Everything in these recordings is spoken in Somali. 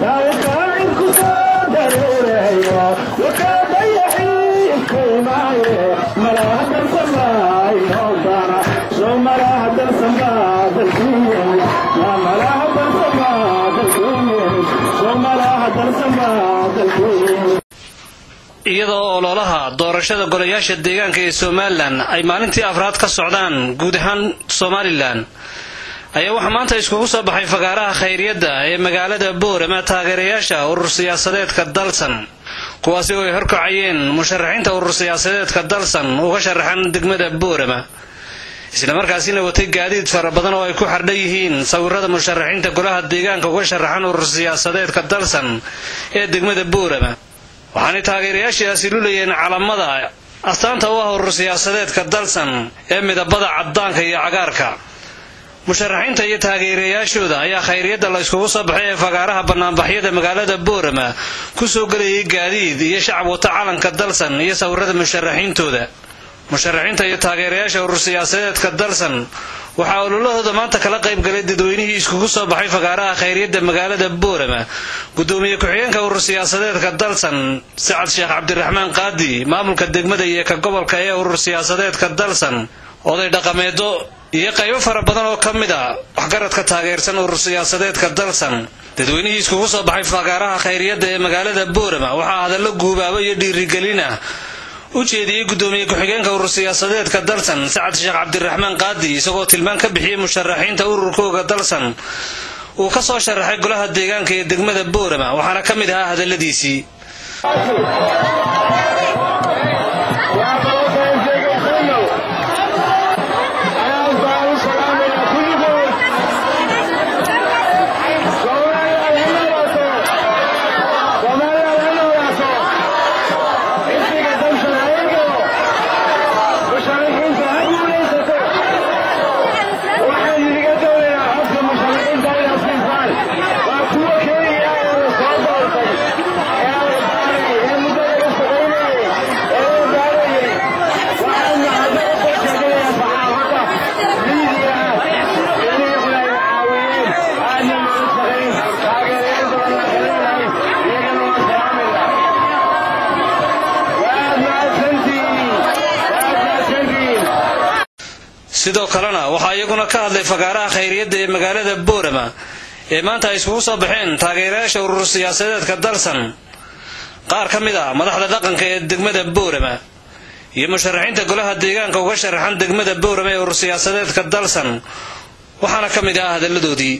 iyadoo ololaha doorashada golayaasha deegaanka ee somalilan ay maalintii afraad ka socdaan guud ahaan somalilan ayaa waxaa maanta iskugu soo baxay fagaaraha khayriyadda ee magaalada boorama taageerayaasha urur siyaasadeedka dalsan kuwaasi oo ay horkacayeen musharaxiinta urur siyaasadeedka dalsan uga sharaxan degmada boorama islamarkaasina watay gaadiid fara badan oo ay ku xardhan yihiin sawirada musharaxiinta golaha deegaanka uga sharaxan urur siyaasadeedka dalsan ee degmada boorama waxaanay taageerayaashaasi lulayeen calamada astaanta u ah urur siyaasadeedka dalsan ee midabada caddaanka iyo cagaarka musharaxiinta iyo taageerayaashooda ayaa khayriyadda la yskugu soo baxay ee fagaaraha banaanbaxyada magaalada boorama ku soo gelayay gaadiid iyo shacab wata calanka dalsan iyo sawirada musharaxiintooda musharaxiinta iyo taageerayaasha urur siyaasadeedka dalsan waxaa ololahooda maanta kala qayb galay dadweynihii iskugu soo baxay fagaaraha khayriyadda magaalada boorama gudoomiye ku-xigeenka urur siyaasadeedka dalsan sacad sheekh cabdiraxmaan qaadi maamulka degmada iyo ka gobolka ee urur siyaasadeedka dalsan oday dhaqameedo iyo qaybo fara badan oo ka mid a waxgaradka taageersan urur siyaasadeedka dalsan dadweynihii iskugu soo baxay fagaaraha khayriyadda ee magaalada boorama waxaa hadallo guubaabo iyo dhiirigelin ah u jeediyey gudoomiye ku-xigeenka urur siyaasadeedka dalsan sacad sheekh cabdiraxmaan qaadi isagoo tilmaan ka bixiyey musharaxiinta ururkooga dalsan uu ka soo sharaxay golaha deegaanka ee degmada boorama waxaana ka mid ahaa hadalladiisii sidoo kalena waxaa iyaguna ka hadlay fagaaraha khayriyadda ee magaalada boorama ee maanta ay iskugu soo baxeen taageerayaasha urur siyaasadeedka dalsan qaar ka mid ah madaxda dhaqanka ee degmada boorama iyo musharaxiinta golaha deegaanka uga sharaxan degmada boorama ee urur siyaasadeedka dalsan waxaana ka mid ah hadalladoodii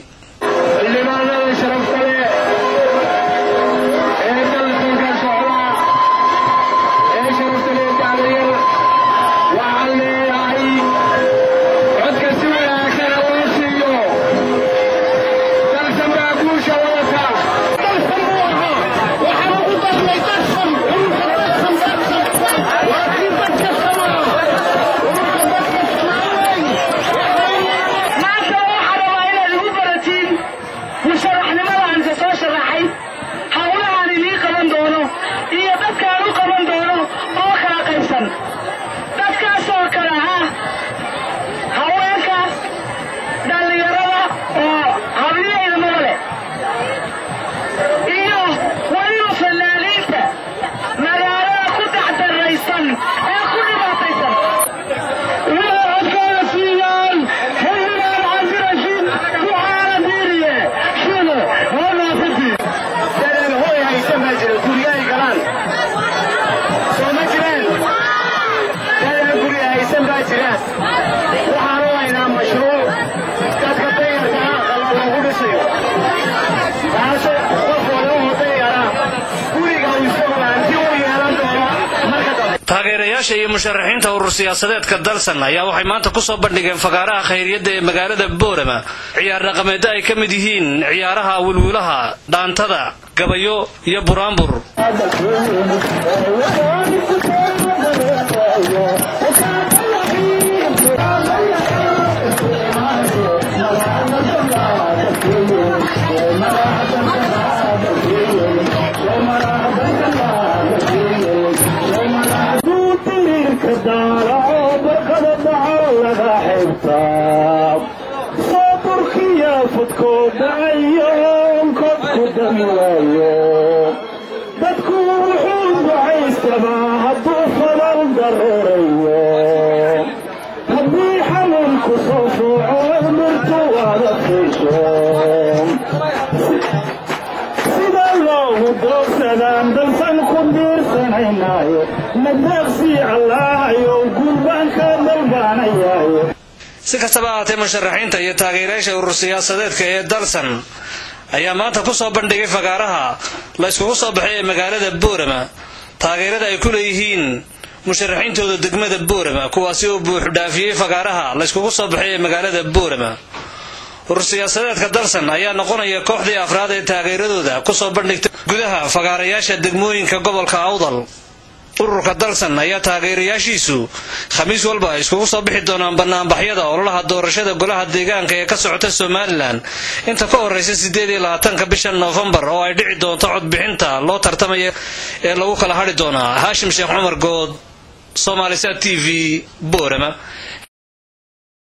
taageerayaasha iyo musharaxiinta urur siyaasadeedka dalsan ayaa waxay maanta kusoo bandhigeen fagaaraha khayriyadda ee magaalada boorama ciyaar dhaqameedda ay ka mid yihiin ciyaaraha wilwilaha dhaantada gabayo iyo buraanbur صبرك يا فتكو دعيون كبكو دمي waayo dadku wuxuu ducaystabaa hadduu fadal dareerayo haddii xanuunku soo fuuco mirtu waada fiisho sida loogu doogsadaan dalsan ku diirsanaynayo nadaaqsii allaahayow guurbaanka dalbaanayaayo si kastaba ahaatee musharaxiinta iyo taageerayaasha urur siyaasadeedka ee dalsan ayaa maanta ku soo bandhigay fagaaraha la yskugu soo baxay ee magaalada boorama taageerada ay ku leeyihiin musharaxiintooda degmada boorama kuwaasi oo buuxdhaafiyey fagaaraha la yskugu soo baxay ee magaalada boorama urur siyaasadeedka dalsan ayaa noqonaya kooxdii afraad ee taageeradooda kusoo bandhigtay gudaha fagaarayaasha degmooyinka gobolka awdal ururka dalsan ayaa taageerayaashiisu khamiis walba ay iskugu soo bixi doonaan banaanbaxyada ololaha doorashada golaha deegaanka ee ka socota somalilan inta ka horeysa sideed iyo labaatanka bisha noofembar oo ay dhici doonto codbixinta loo tartamaya ee lagu kala hadhi doonaa haashim sheekh cumar good somaalisat t v boorama